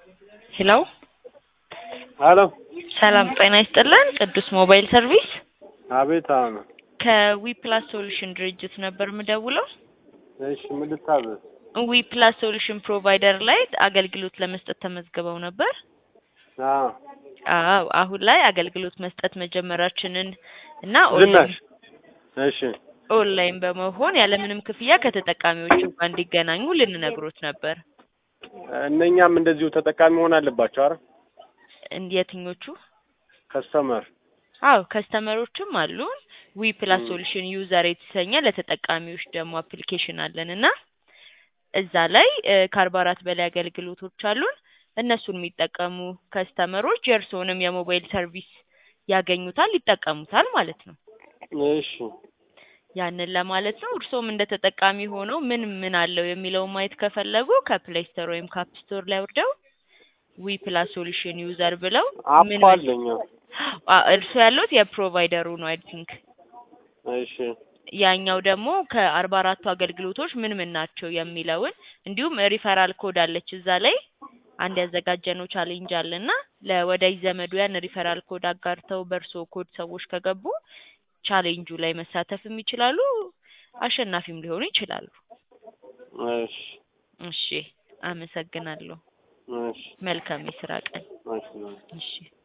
ሄሎ አሎ ሰላም ጤና ይስጥልን። ቅዱስ ሞባይል ሰርቪስ አቤት። አሁን ከዊ ፕላስ ሶሉሽን ድርጅት ነበር የምደውለው። እሺ፣ ምን ልታዘዝ? ዊ ፕላስ ሶሉሽን ፕሮቫይደር ላይ አገልግሎት ለመስጠት ተመዝግበው ነበር። አዎ አዎ አሁን ላይ አገልግሎት መስጠት መጀመራችንን እና ዝናሽ። እሺ ኦንላይን በመሆን ያለምንም ክፍያ ከተጠቃሚዎቹ ጋር እንዲገናኙ ልንነግሮት ነበር። እነኛም እንደዚሁ ተጠቃሚ መሆን አለባቸው። አረ እንድ- የትኞቹ? ከስተመር አዎ ከስተመሮችም አሉን። ዊ ፕላስ ሶሉሽን ዩዘር የተሰኘ ለተጠቃሚዎች ደግሞ አፕሊኬሽን አለን እና እዛ ላይ ከአርባ አራት በላይ አገልግሎቶች አሉን። እነሱን የሚጠቀሙ ከስተመሮች የእርስዎንም የሞባይል ሰርቪስ ያገኙታል፣ ይጠቀሙታል ማለት ነው። እሺ ያንን ለማለት ነው። እርስዎም እንደ ተጠቃሚ ሆነው ምን ምን አለው የሚለውን ማየት ከፈለጉ ከፕሌይ ስቶር ወይም ካፕ ስቶር ላይ ወርደው ዊ ፕላስ ሶሉሽን ዩዘር ብለው ምን አፕ አለኝ። አ- እርስዎ ያሉት የፕሮቫይደሩ ነው አይ ቲንክ። እሺ ያኛው ደግሞ ከአርባ አራቱ አገልግሎቶች ምን ምን ናቸው የሚለውን እንዲሁም ሪፈራል ኮድ አለች እዛ ላይ አንድ ያዘጋጀነው ቻሌንጅ አለና ለወዳጅ ዘመዱ ያን ሪፈራል ኮድ አጋርተው በእርሶ ኮድ ሰዎች ከገቡ ቻሌንጁ ላይ መሳተፍም ይችላሉ፣ አሸናፊም ሊሆኑ ይችላሉ። እሺ እሺ፣ አመሰግናለሁ። እሺ መልካም የስራ ቀን። እሺ እሺ